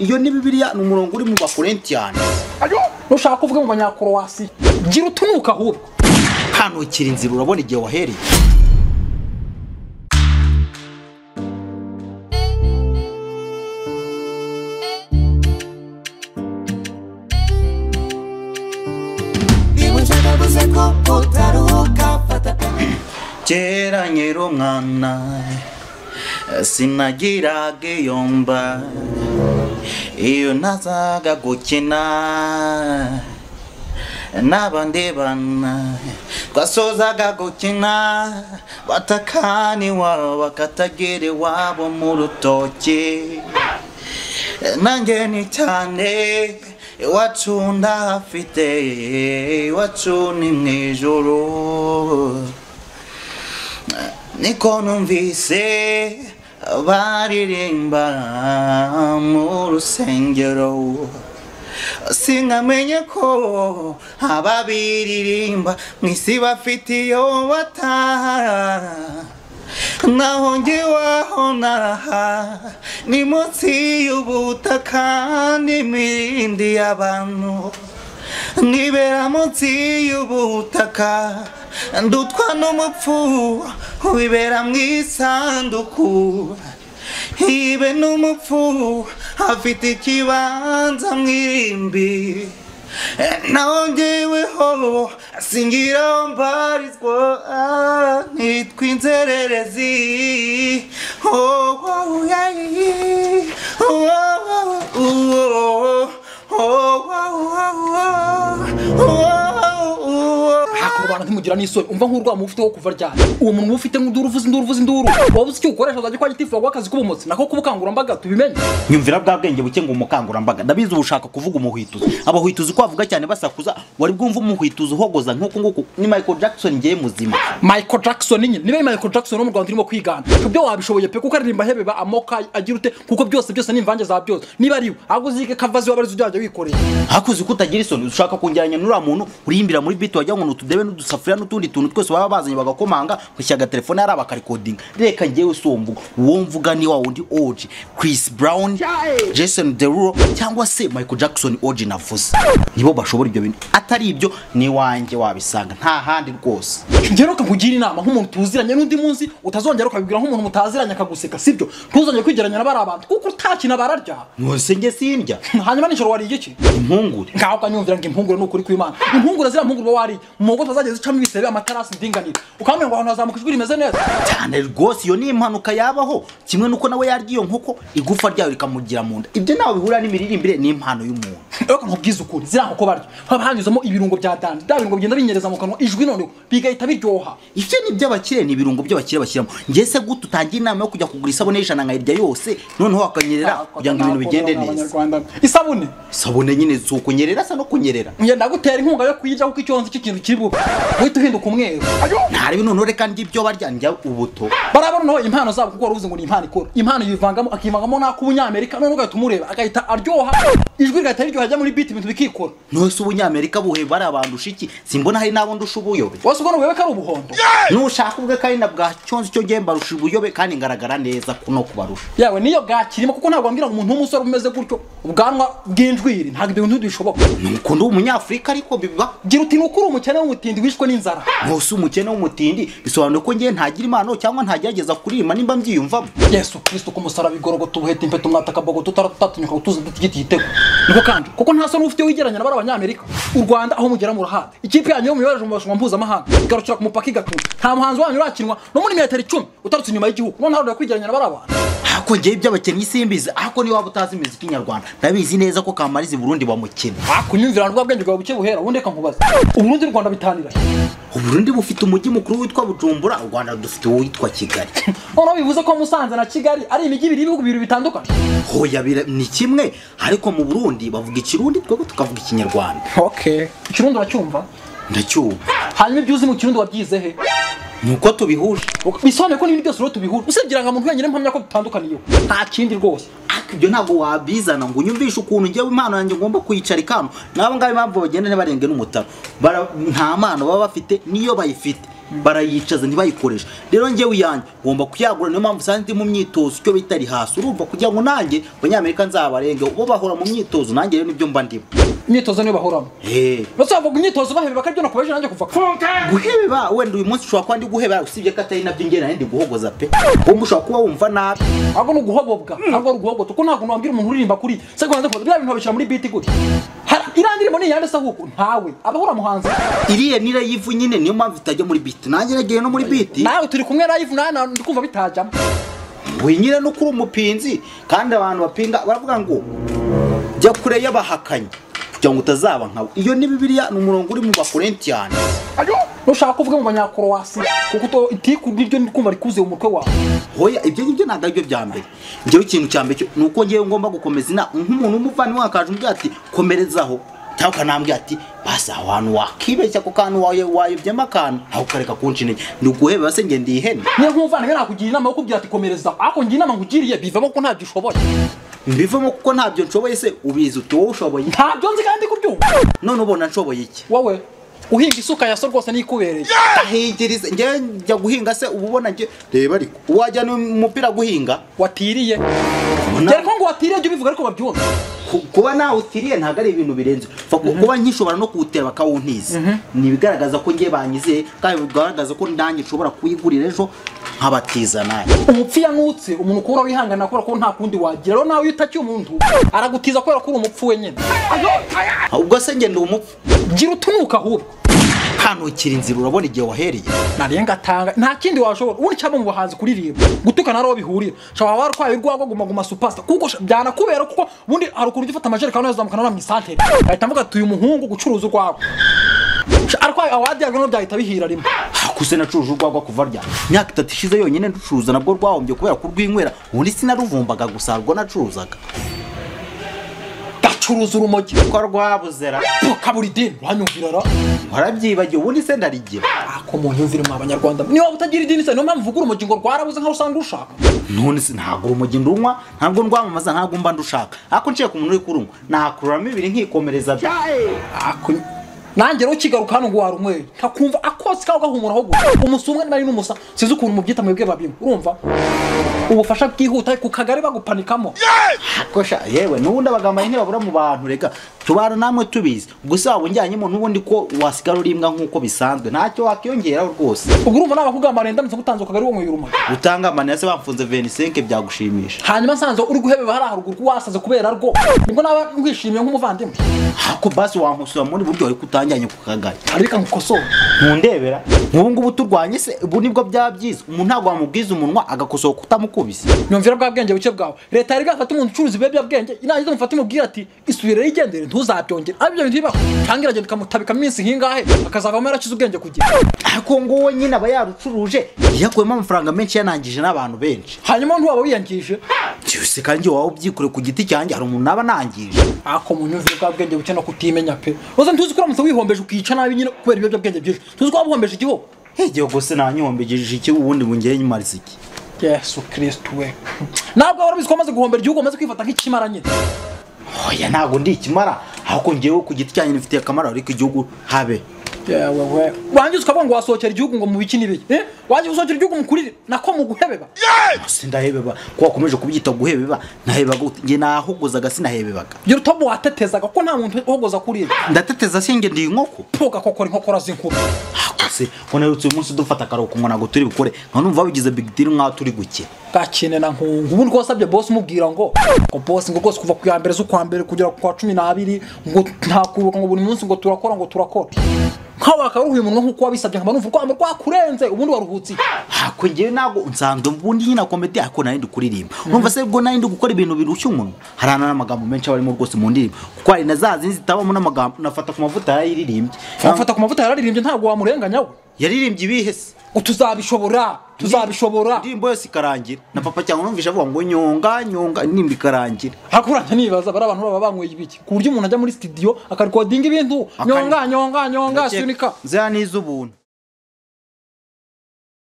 iyo ni bibiliya ni umurongo uri mu bakorintiyani nushaka kuvuga mu banyakorowasi gira utunuka ahubwo kanukira inzira urabona igihe wahereye niba ushagabuze ko utaruhuka fata kera nkiri umwana sinagiraga iyo mba iyo nazaga gukina n'abandi bana twasozaga gukina batakani iwabo bakatagira iwabo mu rutoki nanjye ni cyane iwacu ndahafite iwacu ni mu ijoro niko numvise baririmba mu rusengero sinkamenye ko ababiririmba mu isi bafite iyo bataha naho ngewaho naha ni munsi y'ubutaka n'imirindi y'abantu nibera munsi y'ubutaka ndutwa n'umupfu wibera mu isanduku ibe n'umupfu afite ikibanza mu irimbi naho ngeweho singira mbarizwa nitwa inzererezi Oh, wow, yeah, yeah. Oh, wow, oh, oh, wow, wow, wow. Oh, wow, wow. nta kurwana ntimugira n'isoni umva nk'urwa mufite wo kuva ryari uwo muntu ufite ngo induru uvuze induru uvuze induru waba uzi icyo ukoresha uzajya ukora igitifu waguha akazi k'ubumotsi nako k'ubukangurambaga tubimenye nyumvira bwa bwenge buke ngo umukangurambaga ndabizi uba ushaka kuvuga umuhwituzi abahwituzi ko bavuga cyane basakuza wari bwumva umuhwituzi uhogoza nk'uko nguku ni michael jackson ngewe muzima michael jackson nyine niba ari michael jackson wo mu rwanda urimo kwigana ibyo wabishoboye pe kuko aririmba ahebeba amoko agira ute kuko byose byose ni imvange za byose niba ari we ahubwo uzige kavazi waba arizo uzajya wikoreye hakuzi ko utagira isoni ushaka kongeranya n'uriya muntu uriyimbira muri biti wagira ngo ni utudebe n'udusafuriya n'utundi tuntu twose baba bazanye bagakomanga ugashyira agatelefone yari abakarikodinga reka ngewe si uwo mvuga uwo mvuga ni wa wundi oji chris brown jason derulo cyangwa se michael jackson oji navuze nibo bashobora ibyo bintu atari ibyo ni iwanjye wabisanga nta handi rwose ngeruka nkugira inama nk'umuntu tuziranye n'undi munsi utazongera ukabibwira nk'umuntu mutaziranye akaguseka sibyo ntuzongere kwigeranya na bariya bantu kuko utakina bararya mwese nge sindya hanyuma nijoro wariye iki impungure ngaho ukanyumvira ngo impungure ni ukuri kw'imana impungure ziriya mpungure uba wariye mu ngo utazageza ucamo ibisebe amatarasi ndinganire ukambwira ngo ahantu hazamuka ijwi rimeze neza cyane rwose iyo ni impanuka yabaho kimwe nuko nawe yarya iyo nkoko igufa ryayo rikamugira mu nda ibyo ntawe bihurira n'imiririmbire ni impano y'umuntu ariko nkubwize ukuri ziriya nkoko barya haba hanyuzamo ibirungo bya dandi bya birungo bigenda binyereza mu kanwa ijwi noneho bigahita biryoha ibyo ni iby'abakire ni ibirungo by'abakire bashyiramo njye se gute utangira inama yo kujya kugura isabune y'ijana nkayirya yose noneho wakanyerera kugira ngo ibintu bigende neza isabune isabune nyine si ukunyerera sa no kunyerera ngenda gutera inkunga yo kuyirya kuko icyonzi cy'ikintu kiri bube uhita uhinduka umweru ntarebe noneho reka ndya ibyo barya ndya ubuto barabona noneho impano zabo kuko wari uvuze ngo ni impano ikora impano yivangamo akivangamo n'ak'ubunyamerika noneho ugahita umureba agahita aryoha ijwi rigahita riryoha ajya muri biti ibintu bikikora nose ubunyamerika buheba ari abantu ushiki simbona hari n'abo ndusha ubuyobe wose ubwo nubuyobe ko ari ubuhondo nushaka ubwe kandi na bwa cyonzi cyo ngewe mbarusha ubuyobe kandi ngaragara neza ku- no kubarusha yawe niyo bwakirimo kuko ntabwo wambwira ngo umuntu w'umusore umeze gutyo ubwanwa bw'injwiri ntabwo ibyo bintu ntibishoboka nuko ndi umunyafurika ariko biba gira uti ni uko uri umukene w'umutindi wishwe n'inzara nkusi umukene w'umutindi bisobanuye ko ngewe ntagira impano cyangwa ntagerageza kurima nimba mbyiyumvamo yesu kristo ku musaraba igorogota ubuheta impeta umwata akabogo tutara tutatinyuka gutuza dutigiti igitego niko kandi kuko nta soni ufite wigereranya na bari abanyamerika u rwanda aho mugera murahade ikipe yanyu yo muyobereje mu marushanwa mpuzamahanga igarukira ku mupaka igatuma nta muhanzi wanyu urakinwa no muri metero icumi utarutse inyuma y'igihugu no ntarurira kwigereranya na bari abantu ako ngewe iby'abakinnyi simbizi ako niba waba utazi imiziki nyarwanda ndabizi neza ko kamariza i burundi bamukina akunyumvira rwa bwenge bwawe buke buhera ubundi reka nkubaze uburundi rwanda bitanira uburundi bufite umujyi mukuru witwa bujumbura u rwanda dufite uwitwa kigali noneho bivuze ko musanze na kigali ari imijyi ibiri y'ibihugu bibiri bitandukanye hoya bira- ni kimwe ariko mu burundi bavuga ikirundi twebwe tukavuga ikinyarwanda okay ikirundi uracyumva ndacyumva hanyuma ibyo uzi mu kirundi wabyize he ni uko tubihuje bisobanuye ko n'ibindi byose rero tubihura usibye irangamuntu wenyine mpamya ko dutandukaniyeho nta kindi rwose ariko ibyo ntabwo wabizana ngo unyumvishe ukuntu ngewe impano yanjye ngomba kuyicara ikano n'abo ngabo impamvu bagenda ntibarenge n'umutaro Bara- nta mpano baba bafite niyo bayifite barayicaza ntibayikoreshe rero njyewe iyanjye ngomba kuyagura niyo mpamvu usanga ndi mu myitozo icyo bita rihasi urumva kugira ngo nanjye abanyamerika nzabarenge bo bahora mu myitozo nanjye rero nibyo mba ndimo imyitozo niyo bahoramo Eh. bazavuga imyitozo bahebe bakabyo nakubeje nanjye kuva guheba wenda uyu munsi ushobora kuba ndi guheba usibye ko atari nabyo ngena ndi guhogoza pe wowe ushobora kuba wumva nabi ahubwo ni uguhobobwa ahubwo ari uguhogota kuko nta kuntu wabwira umuntu uririmba kuri se kubanza kubanza bya bintu babishyira muri biti gutya Hari- iriya ndirimbo ni iyande se ahubwo ntawe abahora muhanzi iriya ni rayivu nyine niyo mpamvu itajya muri biti nanjye nagiye no muri biti nawe turi kumwe live nawe na- ndi kumva bitajyamo we nyine no kuri umupinzi kandi abantu bapinga baravuga ngo jya kure y'abahakanyi kugira ngo utazaba nkawe iyo ni bibiliya ni umurongo uri mu bakorintiyani Ayo, nushaka kuvuga mu banyakorowasi kuko uto itiku niryo ndi kumva rikuze mu mutwe wawe hoya ibyo ngibyo ntabwo aribyo bya mbere njyewe ikintu cya mbere cyo- ni uko ngewe ngomba gukomeza inama nk'umuntu w'umuvandimwe wakaje umbwira ati komerezaho cyangwa ukanambwira ati basi aho hantu wakibeshya ku kantu wayo wayobyemo akantu aho ukareka kunca intege ni uguheba se ngende ihene niyo nk'umuvandimwe nakugira inama yo kubwira ati komereza ariko ngira inama nkugiriye bivamo ko ntabyo ushoboye mbivemo kuko ntabyo nshoboye se ubizi uti wowe ushoboye ntabyo nzi kandi kubyumva none ubona nshoboye iki wowe uhinga isuka ya so rwose nikubereye ahigiriza njyewe njya guhinga se uba ubona njye reba ariko wajyana umupira guhinga watiriye Ubona- dore ko ngo watiriye jya ubivuga ariko babyumva Ku- kuba nawutiriye ntabwo ari ibintu birenze Fa- ku- kuba nkishobora no kuwutera bakawuntiza ni ibigaragaza ko njye banyizeye kandi bigaragaza ko nanjye nshobora kuyigurira ejo nkabatiza nanjye umupfu yanutse umuntu ukura wihangana kubera ko nta kundi wagira rero nawe iyo utakiye umuntu aragutiza kubera ko uri umupfu wenyine ubwo se ngenda umupfu gira utunuka ahubwo kanukira inzira urabona igihe wahereye nariye ngatanga nta kindi washobora ubundi cyaba mu bahanzi kuririmba gutukana naro bihurira shobora waba warwaye urwagwa guma guma supasta kuko sh- byanakubera kuko ubundi hari ukuntu ujya ufata amajerekani uyazamukana mu isantere ahita mvuga ati uyu muhungu gucuruza urwagwa Sh- arwaye awadi yarwo byahita bihira rimwe hakuse nacuruje urwagwa kuva rya imyaka itatu ishize yonyine nducuruza nabwo rwahombye kubera kurwinywera ubundi sinaruvumbaga gusa rwo nacuruzaga gacuruza urumogi ko rwabuzera kabura idini uranyumvira ra warabyibagiwe ubundi se ndarigira ako mu myumvire mwa banyarwanda niba utagira idini se niyo mpamvu uvuga urumogi ngo rwarabuze nkaho usanga urushaka none se ntabwo urumogi ndunywa ntabwo ndwamamaza ntabwo mba ndushaka ariko nciye ku muntu uri kurunywa nakururamo ibiri nkikomereza bya Ako- nanjye rero ukigaruka hano ngo warumwe ntakumva akose kawe gahumuraho gusa umusumwe nari n'umusa sinzi ukuntu mubyita mwebwe babimwe urumva ubufasha bwihuta ku kagari bagupanikamo akosha yewe n'ubundi abagamba nyine babura mu bantu rega tubana namwe tubizi gusa waba unjyanyemo n'ubundi ko wasigara uri imbwa nk'uko bisanzwe ntacyo wakiyongeraho rwose ubwo urumva nabakugamba rero ndamutse ngutanze ukagari wo mu yuruma utanga amanira se bamfunze 25 byagushimisha hanyuma nsanze uri guhebeba hariya haruguru ko wasaze kubera rwo nibwo naba ngwishimiye nk'umuvandimwe ako basi wankosora muri buryo ariko utanjyanye ku kagari ariko nkukosora ntundebera nk'ubu ngubu turwanye se ubu nibwo byabyiza umuntu ntabwo wamubwiza umunwa agakosoka utamukubise nyumvira bwa bwenge buke bwawe leta yari bwafata umuntu ucuruza ibiyobyabwenge inangiza umufate umubwire ati isubire yigendere ntuzabyongere ari byo bintu bibaho cyangwa iragenda ikamutabika iminsi nk'ingahe akazavamo yarakize ubwenge kugira ariko nguwo nyine aba yarucuruje yakuyemo amafaranga menshi yanangije n'abantu benshi hanyuma ntiwaba wiyangije byose kandi waba ubyikore ku giti cyanjye hari umuntu naba nangije ako mu nyumvire bwa bwenge buke no kutimenya pe uze ntuzi ko uramutse wihombeje ukica nabi nyine kubera ibiyobyabwenge byinshi tuzi ko waba uhombeje igihugu igihe gusa nanyihombigishije iki ubundi bungeye nyimariza iki yesu kirisitu we ntabwo wari ubizi ko wamaze guhombera igihugu wamaze kwifata nk'ikimara nyine oya ntabwo ndi ikimara ahubwo ngewe ku giti cyanjye nifitiye akamaro ariko igihugu habe yewe we wangiza ukavuga ngo wasohokera igihugu ngo mubiki n'ibiye eh? wangiza gusohokera igihugu mukurire nako mu guhebeba se ndahebeba ko wakomeje kubyita guhebeba nahebaga ute? nge nahogozaga sinahebebaga gira utobo watetezaga ko nta muntu uhogoza kuri ibi ndateteza se nge ndi inkoko puga kokora inkokora z'inkuru akose unerutse uyu munsi dufata akaruhuko ngo ntabwo turi bukore nka numva bigize big deal nk'aho turi guke gakene na nkungu ubundi ko wasabye boss umubwira ngo ngo boss ngo rwose kuva ku ya mbere z'ukwa mbere kugera ku kwa cumi n'abiri ngo ntakuruhuka ngo buri munsi ngo turakora ngo turakora nkawe wakaruhuye umunwa nk'uko wabisabye nkaba numva urwamo rwakurenze ubundi waruhutse iki? hako ngewe ntabwo nsanzwe ubundi nyine komedi ariko nari ndi kuririmba numva se ubwo nari ndi gukora ibintu birushya umuntu hari hano n'amagambo menshi aba arimo rwose mu ndirimbo kuko hari na za zindi zitabamo n'amagambo nafata ku mavuta yarayiririmbye wamufata ku mavuta yararirimbye ntabwo wamurenganya we yaririmbye ibihe se ngo tuzabishobora tuzabishobora indirimbo yose ikarangira na papa cyangwa numvise avuga ngo nyonga nyonga indirimbo ikarangira hakuranya nibaza bari abantu baba banyweye ibiki ku buryo umuntu ajya muri studio akarkodinga ibintu nyonga nyonga nyonga sunika ziriya ni iz'ubuntu